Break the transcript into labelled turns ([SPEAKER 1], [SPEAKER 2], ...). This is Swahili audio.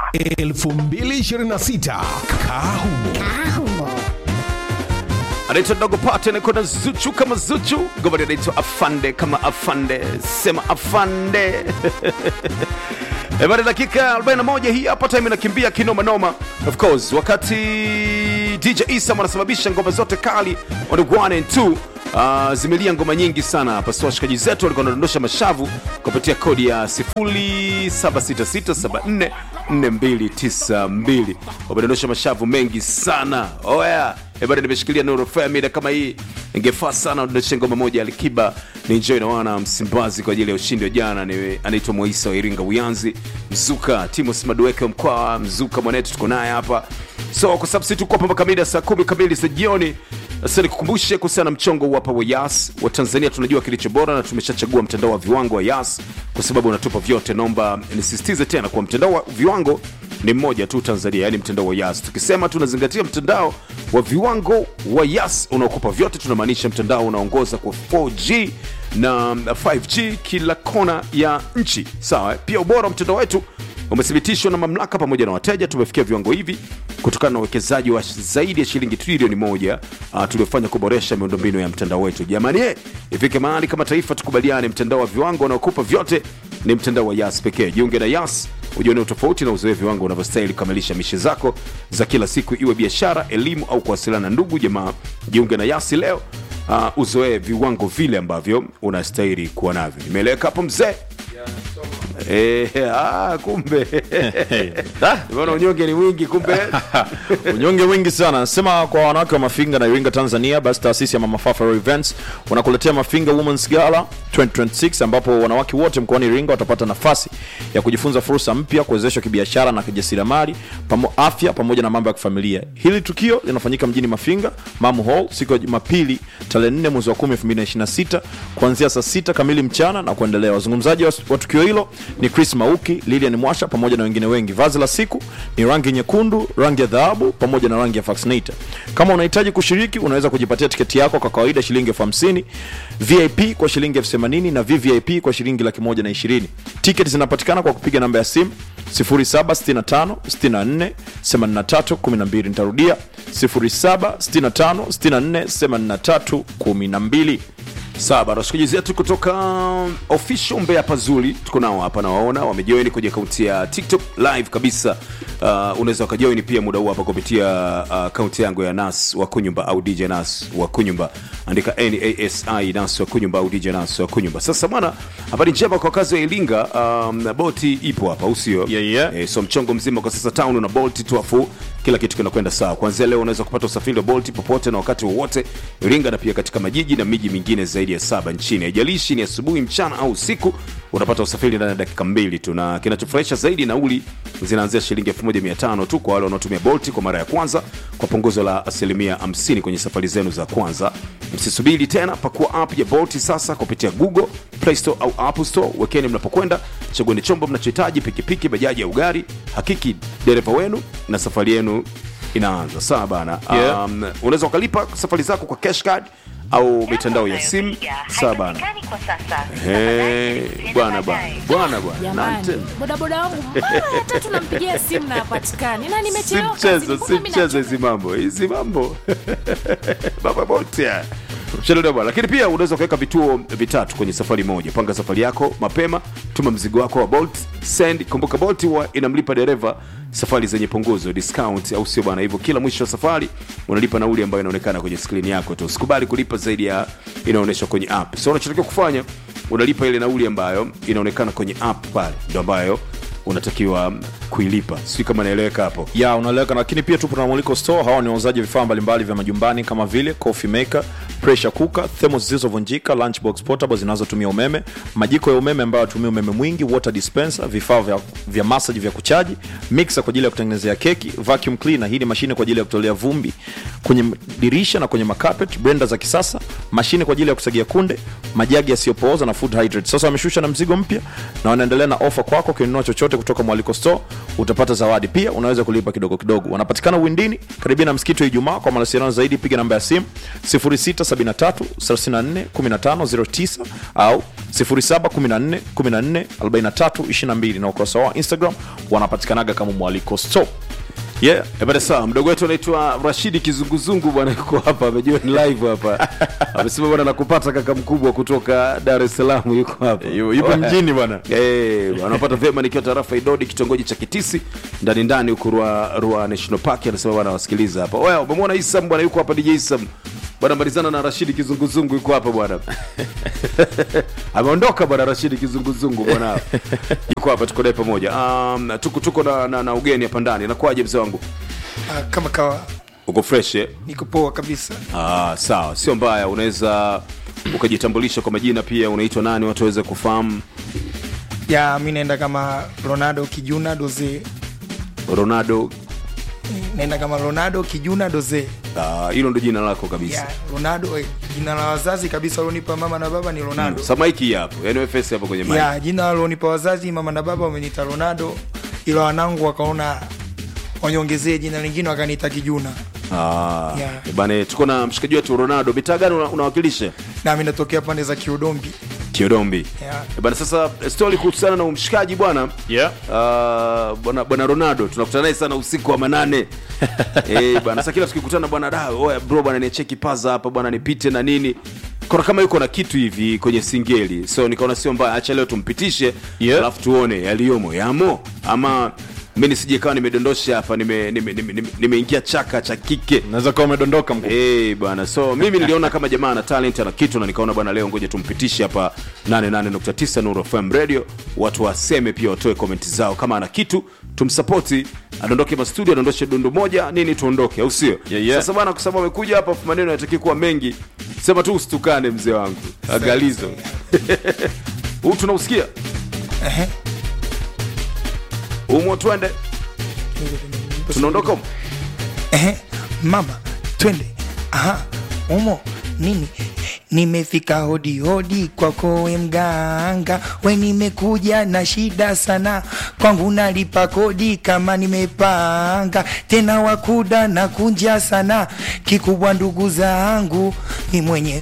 [SPEAKER 1] 2026 Kahumo.
[SPEAKER 2] anaitwa dogo pate anakuwa na zuchu kama zuchu gomani anaitwa afande kama afande sema afande Ebana, dakika 41 hii hapa time inakimbia kinoma noma. Of course, wakati DJ Isam anasababisha ngoma zote kali on the 1 and 2 uh, zimelia ngoma nyingi sana hapa. So washikaji zetu walikuwa wanadondosha mashavu kupitia kodi ya 0766744292 wamedondosha mashavu mengi sana. Oh yeah. Ebana, nimeshikilia Nuru FM mida kama hii, ingefaa sana udondoshe ngoma moja Alikiba ni enjoy na wana Msimbazi kwa ajili ya ushindi wa jana. Ni anaitwa Moisa wa Iringa Uyanzi, Mzuka Timos Madueke wa Mkwawa, Mzuka mwanetu tuko naye hapa. So kwa sababu sisi tuko hapa mpaka mida saa kumi kamili za jioni. Sasa nikukumbushe kuhusiana na mchongo huu hapa wa Yas wa Tanzania, tunajua kilicho bora na tumeshachagua mtandao wa viwango wa Yas kwa sababu unatupa vyote. Naomba nisisitize tena kwa mtandao wa viwango ni mmoja tu Tanzania, yani mtandao wa Yas. Tukisema tunazingatia mtandao wa viwango wa Yas unaokupa vyote, tunamaanisha mtandao unaongoza kwa 4G na 5G kila kona ya nchi. Sawa, pia ubora wa mtandao wetu umethibitishwa na mamlaka pamoja na wateja. Tumefikia viwango hivi kutokana na uwekezaji wa zaidi ya shilingi trilioni moja uh, tuliofanya kuboresha miundombinu ya mtandao wetu. Jamani, eh, ifike mahali kama taifa tukubaliane, mtandao wa viwango unaokupa vyote ni mtandao wa Yas pekee. Jiunge na Yas ujione utofauti na uzoe viwango unavyostahili kukamilisha mishe zako za kila siku, iwe biashara, elimu au kuwasiliana na ndugu jamaa. Jiunge na Yasi leo, uh, uzoee viwango vile ambavyo unastahili kuwa navyo. Nimeeleweka hapo mzee? Eh, ah, kumbe Umeona unyonge ni wingi kumbe.
[SPEAKER 3] unyonge mwingi sana nasema kwa wanawake wa mafinga na iringa tanzania basi taasisi ya mama Fafa Royal events wanakuletea mafinga womens gala 2026 ambapo wanawake wote mkoani iringa watapata nafasi ya kujifunza fursa mpya kuwezeshwa kibiashara na kijasiriamali pamo, afya pamoja na mambo ya kifamilia hili tukio linafanyika mjini mafinga mamu hall siku ya jumapili tarehe 4 mwezi wa 10 2026 kuanzia saa 6 kamili mchana na kuendelea wazungumzaji wa, wa tukio hilo ni chris mauki lilian mwasha pamoja na wengine wengi vazi la siku ni rangi nyekundu rangi ya dhahabu pamoja na rangi ya faxinator kama unahitaji kushiriki unaweza kujipatia tiketi yako kwa kawaida shilingi elfu hamsini vip kwa shilingi elfu themanini na vvip kwa shilingi laki moja na ishirini tiketi zinapatikana kwa kupiga namba ya simu 0765648312 nitarudia 0765648312
[SPEAKER 2] Sawa bana, washikaji zetu kutoka official Mbeya Pazuri tuko nao hapa, nawaona wamejoin kwenye akaunti ya TikTok live kabisa. Uh, unaweza ukajoin pia muda huu hapa kupitia akaunti yangu ya Nas wa Kunyumba au DJ Nas wa Kunyumba, andika NASI Nas wa Kunyumba au DJ Nas wa Kunyumba. Sasa bwana, habari njema kwa kazi ya Ilinga, um, boti ipo hapa, usio
[SPEAKER 3] Yeah, yeah.
[SPEAKER 2] Eh, so mchongo mzima kwa sasa town una bolt tu afu kila kitu kinakwenda sawa. Kuanzia leo unaweza kupata usafiri wa bolt popote na wakati wowote Iringa, na pia katika majiji na miji mingine zaidi ya saba nchini. Haijalishi ni asubuhi, mchana au usiku, unapata usafiri ndani ya dakika mbili tu, na kinachofurahisha zaidi, nauli zinaanzia shilingi 1500 tu kwa wale wanaotumia bolt kwa mara ya kwanza, kwa punguzo la asilimia 50 kwenye safari zenu za kwanza. Msisubiri tena, pakua app ya bolt sasa kupitia Google Play Store au Apple Store. Wekeni mnapokwenda, chagueni chombo mnachohitaji, pikipiki, bajaji au gari. Hakiki dereva wenu na safari yenu inaanza. Sawa bana.
[SPEAKER 3] Yeah.
[SPEAKER 2] Um, unaweza ukalipa safari zako kwa cash card au mitandao ya simu. Sawa bana. Eh, bwana bwana bwana bwana.
[SPEAKER 4] Jamani,
[SPEAKER 2] Nante.
[SPEAKER 4] bodaboda wangu mara hata tunampigia simu na hapatikani, na
[SPEAKER 2] Si
[SPEAKER 4] nimechelewa
[SPEAKER 2] mchezo,
[SPEAKER 4] kazini,
[SPEAKER 2] si
[SPEAKER 4] kumbe mimi
[SPEAKER 2] mchezo hizi mambo, hizi mambo baba bote haya. Mchezo bwana. Lakini pia unaweza kuweka vituo vitatu kwenye safari moja. Panga safari yako mapema, tuma mzigo wako wa Bolt, send. Kumbuka Bolt huwa inamlipa dereva safari zenye punguzo, discount, au sio bwana? Hivyo kila mwisho wa safari unalipa nauli ambayo inaonekana kwenye skrini yako tu. Usikubali kulipa zaidi ya inaonyeshwa kwenye app. So unachotakiwa kufanya, unalipa ile nauli ambayo inaonekana kwenye app pale, ndio ambayo unatakiwa kuilipa. Sijui kama naeleweka hapo.
[SPEAKER 3] ya unaeleweka lakini pia tupo na mwaliko store hawa ni wauzaji vifaa mbalimbali vya majumbani kama vile coffee maker pressure cooker thermos zilizovunjika lunchbox portable zinazotumia umeme majiko ya umeme ambayo yatumia umeme mwingi water dispenser vifaa vya, vya massage vya kuchaji mixer kwa ajili ya kutengenezea keki vacuum cleaner hii ni mashine kwa ajili ya kutolea vumbi kwenye dirisha na kwenye makapet blender za kisasa mashine kwa ajili ya kusagia kunde majagi yasiyopooza na food hydrate sasa wameshusha na mzigo mpya na wanaendelea na ofa kwako ukinunua chochote kutoka mwaliko store utapata zawadi pia unaweza kulipa kidogo kidogo wanapatikana windini karibia na msikiti wa ijumaa kwa mawasiliano zaidi piga namba ya simu 0673 34 15 09 au 0714 14 43 22 na ukurasa wao wa instagram wanapatikanaga kama mwaliko store
[SPEAKER 2] yeah. ebada sawa mdogo wetu anaitwa rashidi kizunguzungu bwana yuko hapa amejoin live hapa amesema bwana nakupata kaka mkubwa kutoka dar es salaam yuko hapa
[SPEAKER 3] Yu- yupo mjini bwana
[SPEAKER 2] Eh, anapata vyema nikiwa tarafa idodi kitongoji cha kitisi ndani ndani huku rua, rua national park anasema bwana wasikiliza hapa oya umemwona isam bwana yuko hapa dj isam bwana malizana na rashidi kizunguzungu yuko hapa bwana ameondoka bwana rashidi kizunguzungu bwana yuko hapa tuko naye pamoja um, tuko, tuko na, na, na ugeni hapa ndani nakuaje mzee wangu
[SPEAKER 5] Ah, kama kawa
[SPEAKER 2] uko fresh eh?
[SPEAKER 5] niko poa kabisa
[SPEAKER 2] ah, sawa sio mbaya unaweza ukajitambulisha kwa majina pia unaitwa nani watu waweze kufahamu
[SPEAKER 5] ya mi naenda kama ronaldo kijuna doze
[SPEAKER 2] ronaldo
[SPEAKER 5] naenda kama ronaldo kijuna doze
[SPEAKER 2] ah, hilo ndo jina lako kabisa
[SPEAKER 5] ya ronaldo eh, jina la wazazi kabisa walionipa mama na baba ni ronaldo
[SPEAKER 2] samaiki hapo yani fs hapo kwenye mic.
[SPEAKER 5] ya jina walionipa wazazi mama na baba wameniita ronaldo ila wanangu wakaona wanyongezee jina lingine wakaniita kijuna
[SPEAKER 2] Ah,
[SPEAKER 5] Yeah.
[SPEAKER 2] bane tuko na mshikaji wetu ronaldo mitaa gani una- unawakilisha
[SPEAKER 5] nami natokea pande za kiudombi
[SPEAKER 2] kiodombi
[SPEAKER 5] Yeah.
[SPEAKER 2] bana sasa stori kuhusiana na umshikaji bwana
[SPEAKER 3] yeah.
[SPEAKER 2] Ah, bwana bwana ronaldo tunakutana naye sana usiku wa manane eh bwana sasa kila tukikutana bwana da oya bro bwana niacheki paza hapa bwana nipite na nini kona kama yuko na kitu hivi kwenye singeli so nikaona sio mbaya acha leo tumpitishe
[SPEAKER 3] Yeah.
[SPEAKER 2] alafu tuone yaliyomo yamo ama mi nisije kawa nimedondosha hapa nimeingia nime, nime, nime, nimeingia chaka cha kike
[SPEAKER 3] naweza kuwa umedondoka mkuu
[SPEAKER 2] Eh, bwana so mimi niliona kama jamaa ana talent ana kitu na nikaona bwana leo ngoja tumpitishe hapa 88.9 Nuru FM Radio watu waseme pia watoe comment zao kama ana kitu tumsapoti adondoke mastudio adondoshe dundu moja nini tuondoke au sio
[SPEAKER 3] Yeah, yeah.
[SPEAKER 2] sasa bwana kwa sababu amekuja hapa afu maneno yanataki kuwa mengi sema tu usitukane mzee wangu agalizo huu tunausikia
[SPEAKER 5] Ehe.
[SPEAKER 2] umo twende tunaondoka humo?
[SPEAKER 5] Ehe, mama twende aha umo nini nimefika hodi hodi kwako we mganga we nimekuja na shida sana kwangu nalipa kodi kama nimepanga tena wakuda na kunja sana kikubwa ndugu zangu ni mwenye